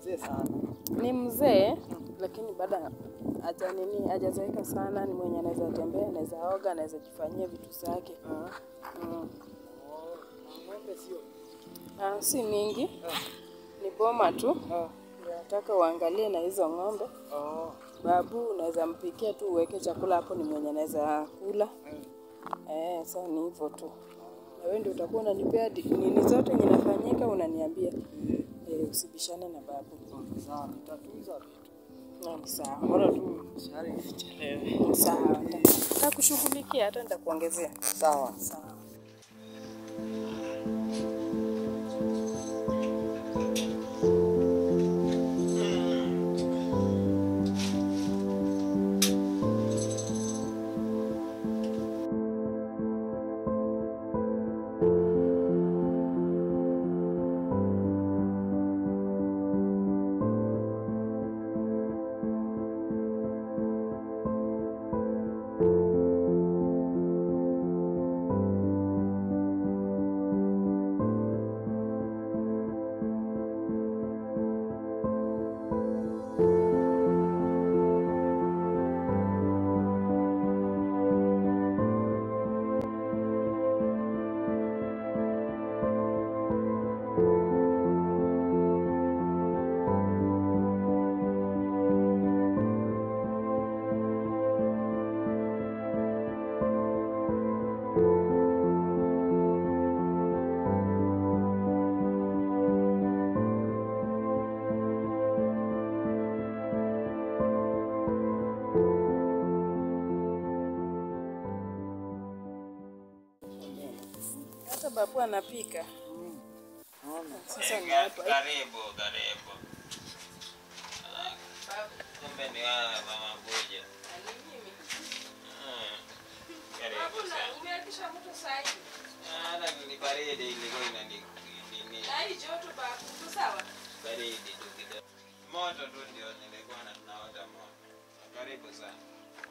mzee sana. Ni mzee lakini bado haja nini hajazeeka sana, ni mwenye anaweza tembea, anaweza oga, anaweza jifanyia vitu zake. Ah, Mm. oh, ng'ombe sio. Ah, si mingi, ni boma tu. Ah, Nataka uangalie na hizo ng'ombe. oh, Babu unaweza mpikia tu uweke chakula hapo, ni mwenye anaweza kula. mm. Eh, sasa ni hivyo tu. Na wewe ndio utakuwa unanipea di- nini zote yenye nafanyika unaniambia. Eh, usibishane na babu. Sawa, nitatunza vitu. Na ni sawa. Bora tu shari isichelewe. Sawa. nita- Nitakushughulikia hata nitakuongezea. Sawa. Sawa. Hata babu anapika. Sasa ni hapa. Karibu, karibu. Kumbe ni wewe mama Mbuja. Mm. Karibu sana. Ah, Hata ni baridi ilikuwa inani nini baridi tu kidogo. Moto tu ndio nilikuwa na tunaota moto. Karibu sana.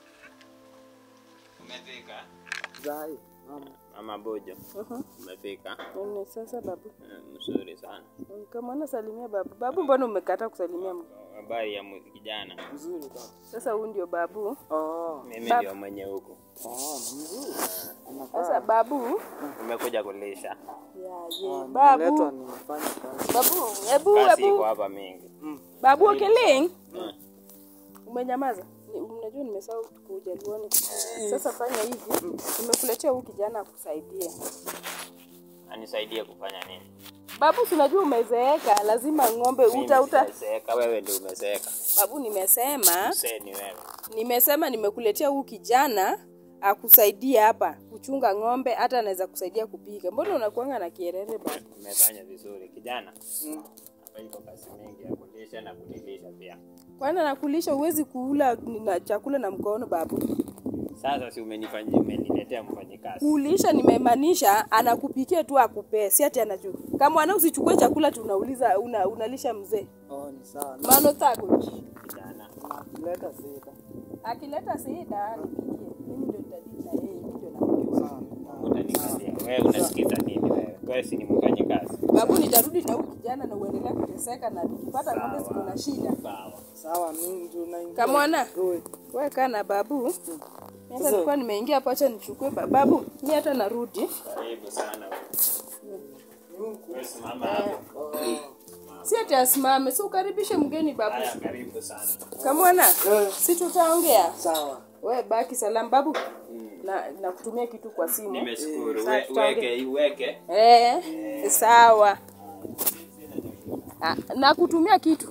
Umefika? Zai, mama. Mama Bujo, Mhm. umefika? Nini sasa babu? Mm, Mzuri sana. Kama unasalimia babu. Babu mbona umekataa kusalimia mtu? Habari ya mu- kijana. Mzuri baba. Sasa huyu ndio babu. Oh, Mimi Bab- ndio mwenye huku. oh, ni mzuri. Sasa babu, Umekuja kulisha. ya ye, Niletwa babu. nifanye kazi. Babu, hebu Kazi iko hebu. hapa mingi. Babu Okeleng, Mm. umenyamaza. Ni- Unajua nimesahau kuja luoni. Sasa fanya hivi. Nimekuletea huyu kijana akusaidie. Anisaidie kufanya nini? Babu, si unajua umezeeka, lazima ng'ombe uta Mimi uta. sijazeeka, wewe ndio umezeeka. Babu, nimesema Mzee ni wewe. nimesema nimekuletea huyu kijana akusaidie hapa kuchunga ng'ombe, hata anaweza kusaidia kupika. Mbona unakuanga na kierere baba? Umefanya vizuri kijana. Mm. Hapa iko kazi mingi ya kulisha na kunilisha pia. Kwani anakulisha uwezi kula na chakula na mkono babu? Sasa si umenifanyia umeniletea mfanyikazi. Kulisha nimemaanisha anakupikia tu akupee, si ati anaju. Kama mwana usichukue chakula tu unauliza una, unalisha mzee. Oh, ni sawa. Mano tako. Kijana. Leta sita. Akileta sida nipigie. Mimi ndio nitadili na yeye, mimi ndio namjua. Sawa. Utanikalia. Wewe unasikiza nini wewe? Wewe si ni mfanyikazi. Babu nitarudi na huyu kijana na uendelee kuteseka na nikipata ng'ombe siko na shida. Sawa. Sawa, mimi ndio naingia. Kamwana, Oi. wewe kaa na babu. Mimi hata nilikuwa nimeingia hapo, acha nichukue ba- babu. Mimi hata narudi. Karibu sana. Wewe simama hapo. Oh. Si ati asimame, si ukaribishe mgeni babu. Haya, karibu sana. Kamwana, Eh, si tutaongea. Sawa. We baki salama babu. Na na kutumia kitu kwa simu. Nimeshukuru. Sasa We- tutaongea. Uweke, uweke. Eh, sawa. Ah, na kutumia kitu.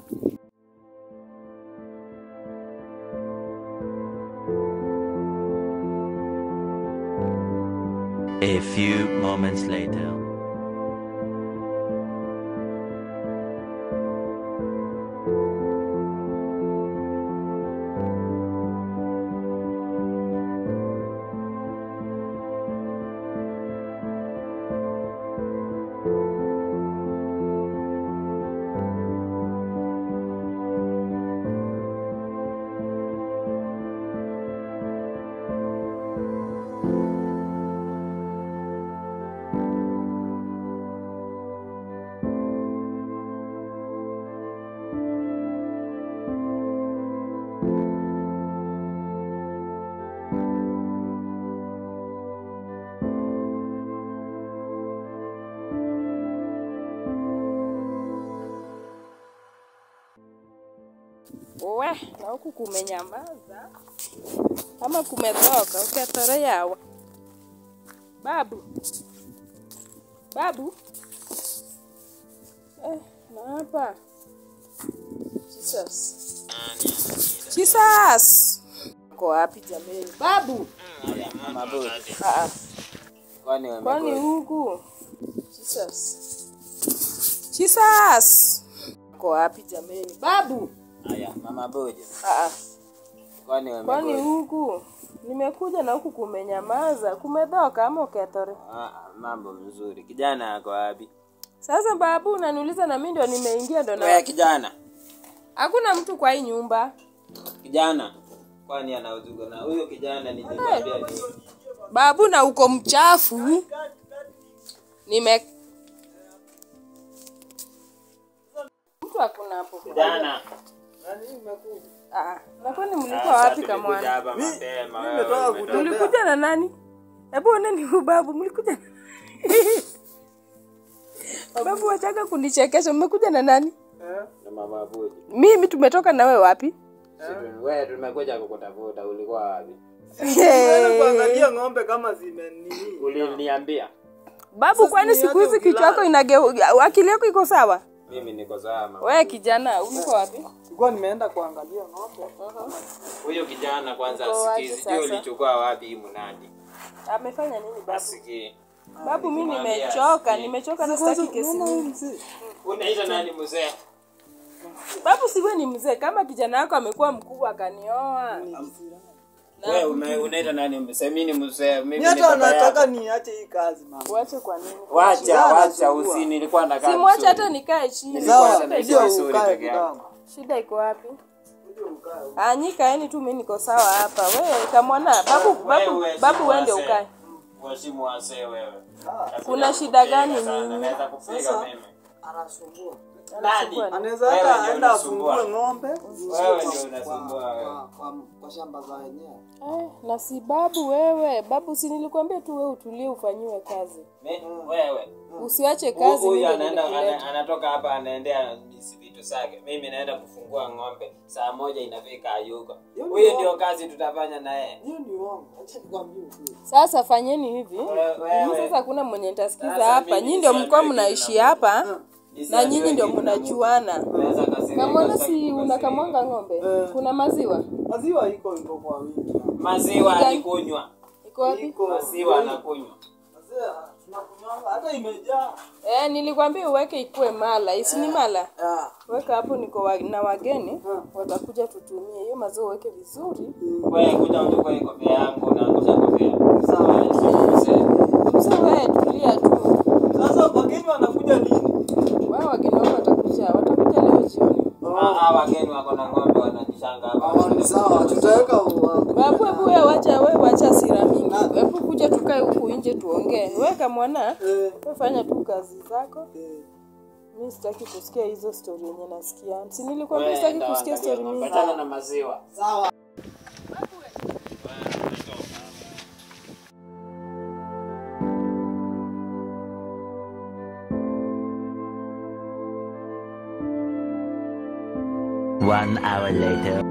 A few moments later. we na huku kumenyamaza ama kumetoka uketore yawa babu babu eh, na hapa Jesus. Jesus. Uko wapi jameni? Babu. Ah, ah. Kwani Kwani wamekuja? huku? Jesus. Jesus. Uko wapi jameni? Babu. Haya, mama Boja. Ah, ah. Kwani Kwani wamekuja? huku? Nimekuja na huku kumenyamaza, kumedhoka ama uketore? Ah, ah, mambo mzuri. Kijana ako wapi? Sasa babu unaniuliza na mimi ndio nimeingia ndo Wewe na kijana. hakuna mtu kwa hii nyumba. Kijana. Kwani anauzuga na huyo kijana nilikwambia ni Babu na uko mchafu. Nime mtu hakuna hapo. kijana. Ah, na kwani mlikuwa Sasa wapi tulikuja kamwana? hapa mapema. wewe nimetoka umetoka. kutembea. Mlikuja na nani? Hebu oneni huyu babu, mlikuja na Babu wachaga kunichekesha, mmekuja na nani? Eh? na mama Boja. Mimi tumetoka na wewe wapi? Sisi wewe tumekuja kukutafuta ulikuwa wapi? Nimeenda kuangalia ng'ombe kama zime nini. Uliniambia. Babu, kwani siku hizi kichwa yako inageu, akili yako iko sawa? Mimi niko sawa. mama. Wewe kijana, uko wapi? Sikuwa nimeenda kuangalia ng'ombe. Huyo kijana kwanza Uko wapi asikizi. sasa? Je, ulichukua wapi hii mnadi? Amefanya nini babu? Asikii. Babu, mimi Nilimwambia nimechoka, asikie. nimechoka na sitaki kesi mingi. Unaita nani mzee? Babu, siwe ni mzee, kama kijana wako amekuwa mkubwa akanioa. Wewe ume- unaita nani mzee? Mimi ni mzee. Mimi Ni ni hata baba anataka yako. niache hii kazi mama. Uache kwa nini? Wacha, Kijana wacha anasumbua. usi nilikuwa nakaa. Simwache vizuri. hata nikae chini. Nilikuwa Sawa, hata Shida naishi ndio iko- vizuri ukae peke yangu. kidogo. Shida iko wapi? Ndio ukae. Anyi kaeni tu, mimi niko sawa hapa. Wewe kamwana babu, babu, Wewe babu si wewe ndio wazee. ukae. Waheshimu wazee wewe. Nakuja Kuna shida kukupiga gani sana, nyinyi? Naweza kupiga Sasa- mimi. Anasumbua. Nani? Anaweza Wewe hata ndio aenda unasumbua. afungue ng'ombe. Wewe ndio unasumbua wewe. Kwa, kwa, kwa shamba za wenyewe. Eh, na si babu wewe. Babu si nilikwambia tu wewe utulie ufanyiwe kazi. Mi- Wewe. Usiache Hu- kazi Huyu mimi ndio anaenda nilikuleta. ana- anatoka hapa anaendea misi vitu zake. Mimi naenda kufungua ng'ombe. Saa moja inafika ayuko. Hiyo ni Huyu uongo. ndio kazi tutafanya na yeye. Hiyo ni uongo. Acha nikwambie ukweli. Sasa fanyeni hivi. Wewe- Mimi wewe. sasa hakuna mwenye nitasikiza Sasa hapa. mimi Nyinyi ndio mlikuwa nisiambiwe mnaishi kitu na hapa na Nisiambiwe nyinyi ndio kitu na Mungu. mnajuana. Unaweza kasirika, Kamwana sitaki si kukasirika. unakamwanga ng'ombe? Eh. Kuna maziwa? Maziwa iko iko kwa wingi. Maziwa Gani? alikunywa. Iko wapi? Iko. Maziwa anakunywa. Maziwa tunakunywanga hata imejaa. Eh, nilikwambia uweke ikue mala, isi ni mala. Ah. Weka hapo, niko wa, na wageni watakuja tutumie hiyo maziwa, uweke vizuri. Wewe kuja uchukue kofia yangu na angusha kofia. Sawa. Sasa wewe tulia tu, Sasa wageni wanakuja lini? wao wageni wako watakuja, watakuja leo jioni. Hawa wageni wako na ng'ombe wanajishanga hapa. Ah, ni sawa, tutaweka wa- Babu, hebu wewe wacha, wewe wacha hasira mingi, hebu kuja tukae huku nje tuongee. Weka mwana, Eh, wewe fanya tu kazi zako. eh. Mimi sitaki kusikia hizo story yenye nasikia. Si nilikwambia sitaki kusikia story mingi. Patana na maziwa. Sawa. One hour later.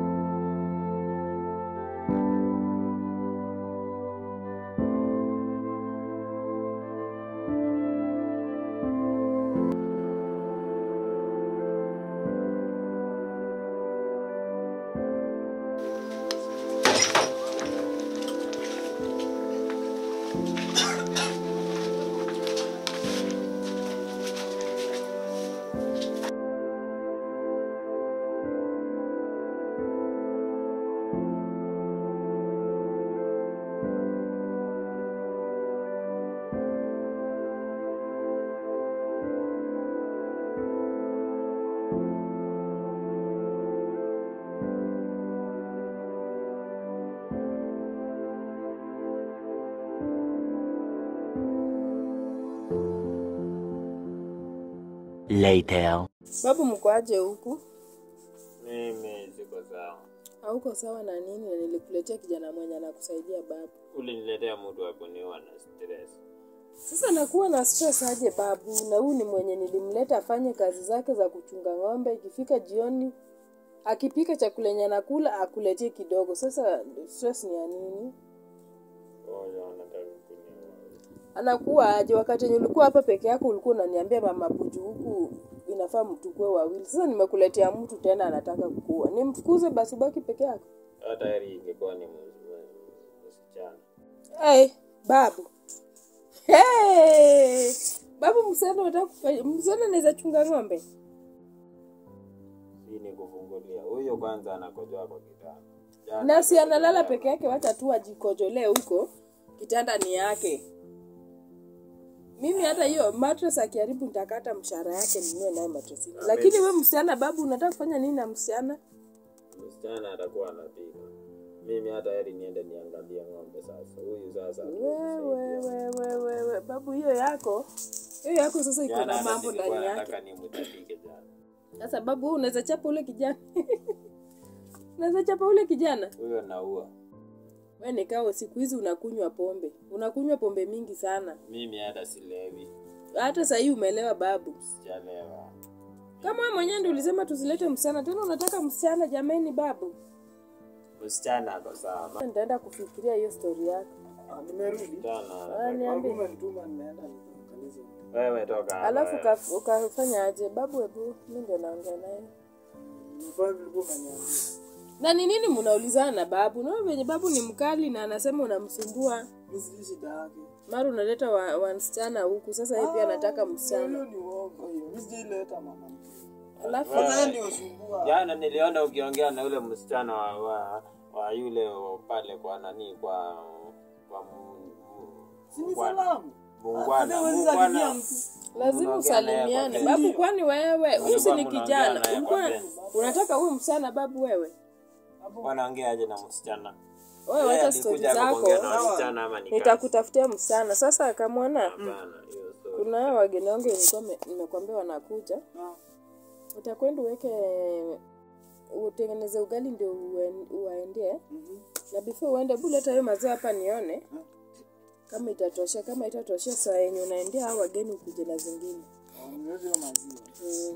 Later. Babu, mko aje huku? Mimi siko sawa. Hauko sawa na nini? Na nilikuletea kijana mwenye anakusaidia babu. Uliniletea mtu wa kuniua na stress. Sasa nakuwa na stress aje babu? Na huyu ni mwenye nilimleta afanye kazi zake za kuchunga ng'ombe. Ikifika jioni akipika chakula yenye anakula akuletie kidogo sasa stress ni ya nini Ngoja wanataka kunioa. anakuwa aje wakati yenye ulikuwa hapa peke yako ulikuwa unaniambia mama buju huku inafaa mtukue wawili sasa nimekuletea mtu tena anataka kukua nimfukuze basi ubaki peke yako Hata heri ingekuwa ni mus- mus- msichana. hey, babu hey, babu msana unataka kufanya msana anaweza chunga ng'ombe Hii ni kufungulia. Huyo kwanza anakojoa kwa kitanda. Jana na si analala peke yake wacha tu ajikojolee huko kitanda ni yake mimi hata hiyo mattress akiharibu nitakata mshahara yake ninue naye mattress ingine. lakini we msichana babu unataka kufanya nini na msichana msichana atakuwa anapika. Mimi hata heri niende niangalie ng'ombe sasa. Huyu sasa. wewe wewe wewe babu hiyo yako hiyo yako sasa iko Jana na hata mambo nilikuwa ndani yake nataka nimtapike jana. sasa babu wewe unaweza chapa ule kijana unaweza chapa ule kijana Huyo naua. we nikao siku hizi unakunywa pombe unakunywa pombe mingi sana Mimi hata silewi. hata sahii umelewa babu Sijalewa. kama wewe mwenyewe ndio ulisema tusilete msichana tena unataka msichana jameni babu Msichana ako sawa. nitaenda kufikiria hiyo stori yako Ah, nimerudi Msichana. Ah, niambie umenituma nimeenda nikamkaliza Wewe toka hapa. alafu wewe. uka- ukafanya aje babu hebu mi ndio naongea naye nimefanya vilikuwa umeniambia na ni nini mnaulizana na babu naona venye babu ni mkali na anasema unamsumbua mi sijui shida yake mara unaleta wa, wa msichana huku sasa yeye pia anataka msichana hiyo ni uongo hiyo mi sijaileta mama alafu sasa ndio sumbua Jana niliona ukiongea na yule msichana wa, wa, wa yule wa pale kwa nani kwa kwa mu- mu- si ni Muungwana. salamu Muungwana. Hata huwezi salimia Muungwana. mtu. lazima Unaongea naye usalimiane kwa babu kwani wewe huyu si ni mnaongea kijana naye ulikuwa kwa unataka huyu msichana babu wewe Wanaongeaje na msichana? wewe Yeye wacha stori alikuja hapa kuongea zako na wasichana ama ni kazi? nitakutafutia msichana sasa akamwona Hapana, hiyo story. kuna hao wageni wangu nilikuwa me- nimekwambia wanakuja Ah. utakwenda uweke utengeneze ugali ndio uen- uwaendie na before uende bu leta hiyo maziwa hapa nione kama itatosha kama itatosha saa yenye unaendea hao wageni ukuje na zingine Ah, niweze hiyo maziwa mm.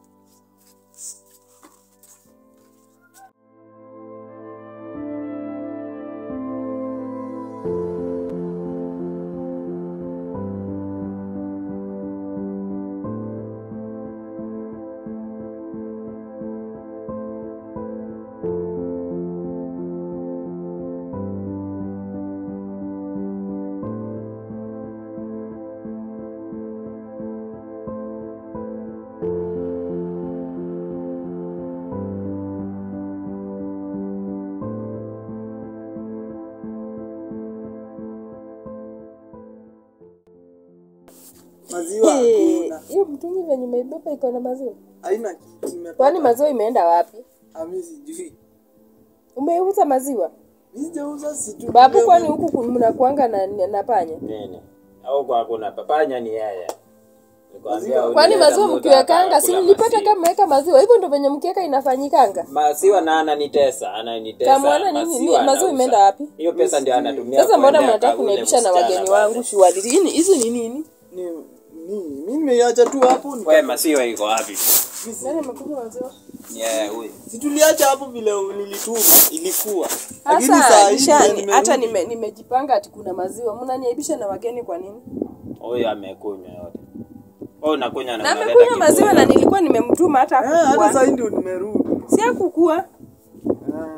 maziwa Eh, hakuna hiyo mtungi venye umeibeba iko na maziwa haina kitu nimepata. kwani maziwa imeenda wapi Ah, mi sijui umeuza maziwa mi sijauza situ babu kwani huku ku- mnakuanga na, na panya Nini? Au kwa hakuna papanya ni yeye. Nikwambia kwani ulileta maziwa mtu mkiwekanga si akakula mlipata maziwa. kama weka maziwa hivyo ndo venye mkiweka inafanyikanga Maziwa na ananitesa, ananitesa. Kamwona nini? Ni- maziwa anauza. imeenda wapi? Hiyo pesa ndio anatumia. sasa mbona kuendea mnataka ule kuniaibisha na msichana wageni pale. wangu shughuli Hii ni- hizi ni nini ni ni mi nimeiacha tu hapo nika- Wewe maziwa iko wapi? nani amekunywa maziwa Yeah, huyu. si tuliacha hapo vile nilituma ilikuwa lakini saa sasa hii nisha- vile ni- nimerudi, hata nime- nimejipanga ati kuna maziwa mnaniaibisha na wageni kwa nini Huyu amekunywa yote. Wewe unakunywa na na unaleta amekunywa kiburi. maziwa na nilikuwa nimemtuma hata eh, hata saa akukua hii ndio nimerudi si akukua Ah,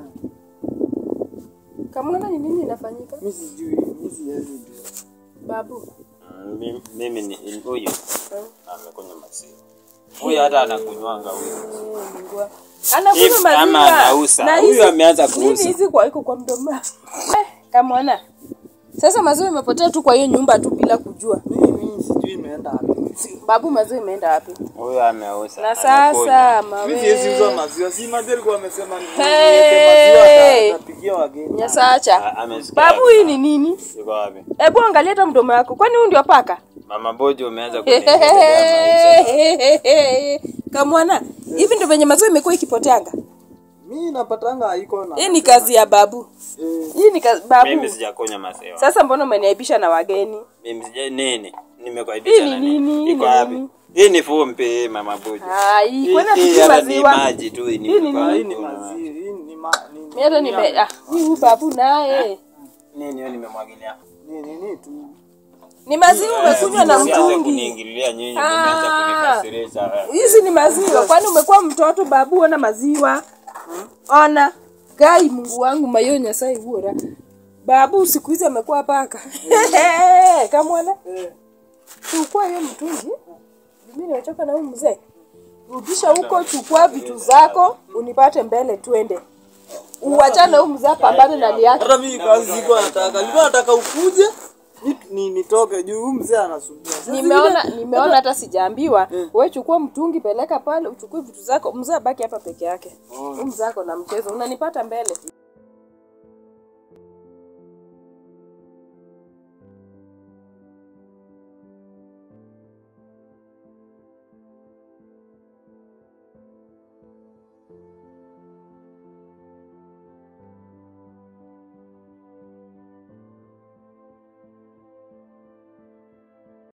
kamwona ni nini inafanyika mi sijui mi siwezi jua babu Mm, mimi- Mimi ni huyu. Amekunywa maziwa. Huyu hata anakunywanga huyu. Eh, Mungu. anakunywa If ama maziwa anauza. na Huyu hizi- ameanza nini kuuza. hizi kwa iko kwa mdomo eh, kamwona sasa maziwa imepotea tu kwa hiyo nyumba tu bila kujua mimi sijui imeenda wapi babu maziwa imeenda wapi Huyu ameuza. na amekunywa. sasa mi siwezi uza mawe maziwa si madhi alikuwa amesema ni- Hey! niweke maziwa ata- atapigia wageni nyasacha A- amesikia. babu hii ni nini Yuko wapi? hebu angalia hata mdomo wako kwani huu ndio paka Mama Bojo umeanza kuniendelea maisha. kamwana hivi ndio venye maziwa imekuwa ikipoteanga mi napatanga haiko na hii ni kazi ya babu eh, hii ni kazi babu Mimi sijakunywa maziwa. sasa mbona umeniaibisha na wageni Mimi sija nini? Hii Nimekuaibisha ni na nini? nini? Hii Iko ni wapi? nini? Hii ni fumbi mama Buju. Ai, Hii kwani hii si hata ni maziwa? maji tu hii ni. Hii ni kwa- Hii ni kuna- maziwa, hii ni ma ni Mimi hata nime ah, ni huyu babu naye. Nini hiyo nimemwagilia? ni nini tu. Ni maziwa umekunywa na Msianze mtungi. kuniingililia nyinyi, Ah. mmeanza kunikasirisha. Hizi ni maziwa. Kwani umekuwa mtoto babu ona maziwa? Ona. Gai Mungu wangu mayo nyasai huora. Babu siku hizi amekuwa paka. Kamwana. Eh. Chukua hiyo mtungi. Mimi nimechoka na huyu mzee. Rudisha huko, chukua vitu zako, unipate mbele twende. Uachane huyu mzee apambane na hali yake. Hata mimi kazi sikuwa nataka. Nilikuwa nataka ukuje ni- ni nitoke juu huyu mzee anasumbua. Sasa Nimeona vile- nimeona hata sijaambiwa. Wewe chukua mtungi peleka pale, uchukue vitu zako, mzee abaki hapa peke yake. Huyu mzee ako na mchezo. Unanipata mbele.